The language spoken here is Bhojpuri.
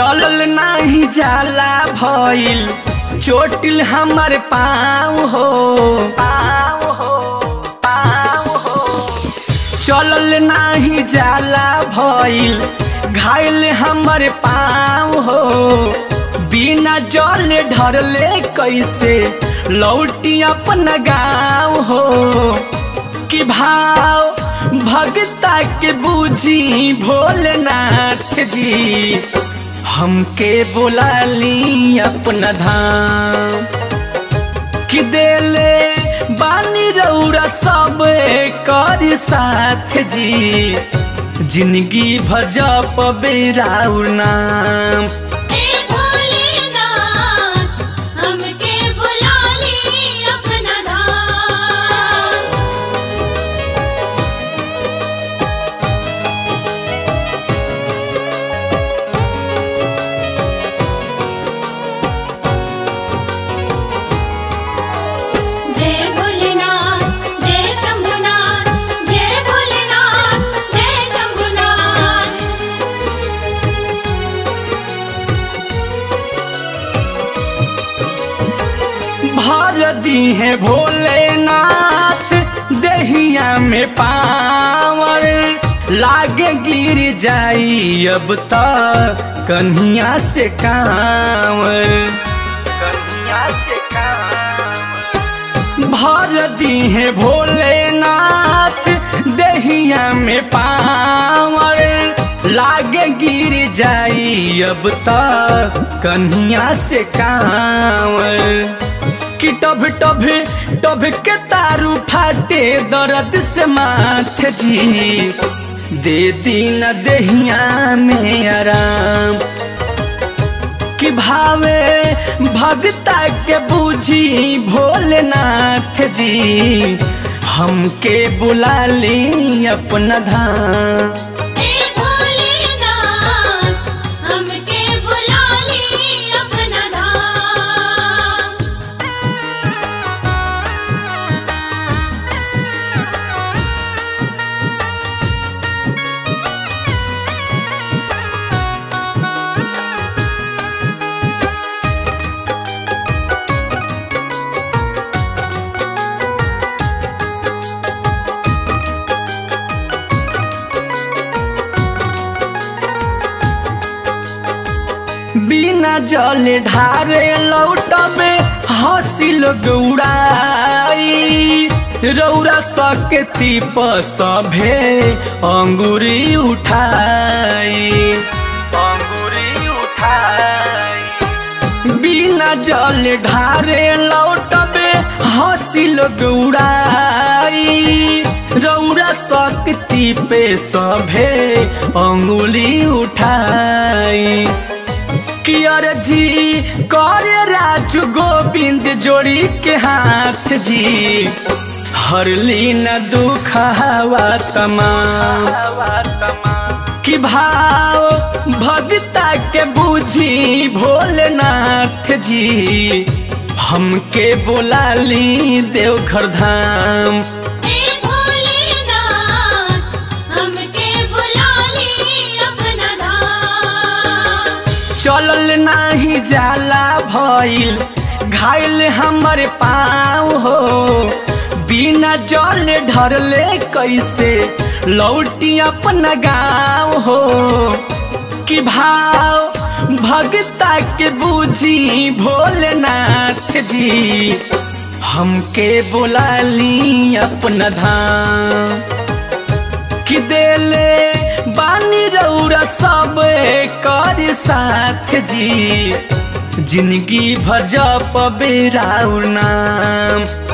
चलल नाही जाला भइल चोटिल हमर पाँव हो पाँव हो पाँव हो चलल नाही जाला भइल घायल हमर पाँव हो बिना जल ढरले कैसे लौटी अपन गाँव हो कि भाव भगता के बूझी भोलेनाथ जी हमके बुला ली अपना धाम कि देले बानी रौरा सब कर साथ जी जिंदगी भजप बेराउर नाम ए भोलेनाथ हमके बुला ली अपना धाम जय भोलेनाथ जय शंभुनाथ जय भोलेनाथ जय शंभुनाथ भर दी है भोलेनाथ दहिया में पावर लागे गिर जाई अब तक कन्हिया से कांवर कन्हिया से कांवर भर दी है भोलेनाथ दहिया में पावर लागे गिर जाई अब तक कन्हिया से कांवर कि टभ टभ टभ के तारू फाटे दर्द से माथ जी दे दीन दहिया में आराम कि भावे भगता के बूझी भोलेनाथ जी हमके बुला ली अपना धाम ए भोलेनाथ हमके बुला ली अपना धाम बिना जल ढारे लौटबे हंसी लोग उड़ाई रौरा सकती सभे अंगूरी उठाई अंगूरी उठाई बिना जल ढारे लौटबे हंसी लोग उड़ाई रौरा शक्ति पे सभे अंगुली उठाई कियर जी करे राजू गोविंद जोड़ी के हाथ जी हरली न दुख हवा तमाम कि भाव भगता के बूझी भोलेनाथ जी हमके बुला ली देवघर धाम ए भोलेनाथ हमके बुला ली अपना धाम चलल नाही जाला भइल घायल हमर पाँव हो बिना जल ढरले कैसे लौटी अपना गाँव हो कि भाव भगता के बूझी भोलेनाथ जी हमके बुला ली अपना धाम कि देले बानी रौरा सब कर साथ जी जिंदगी भजप बेराउर नाम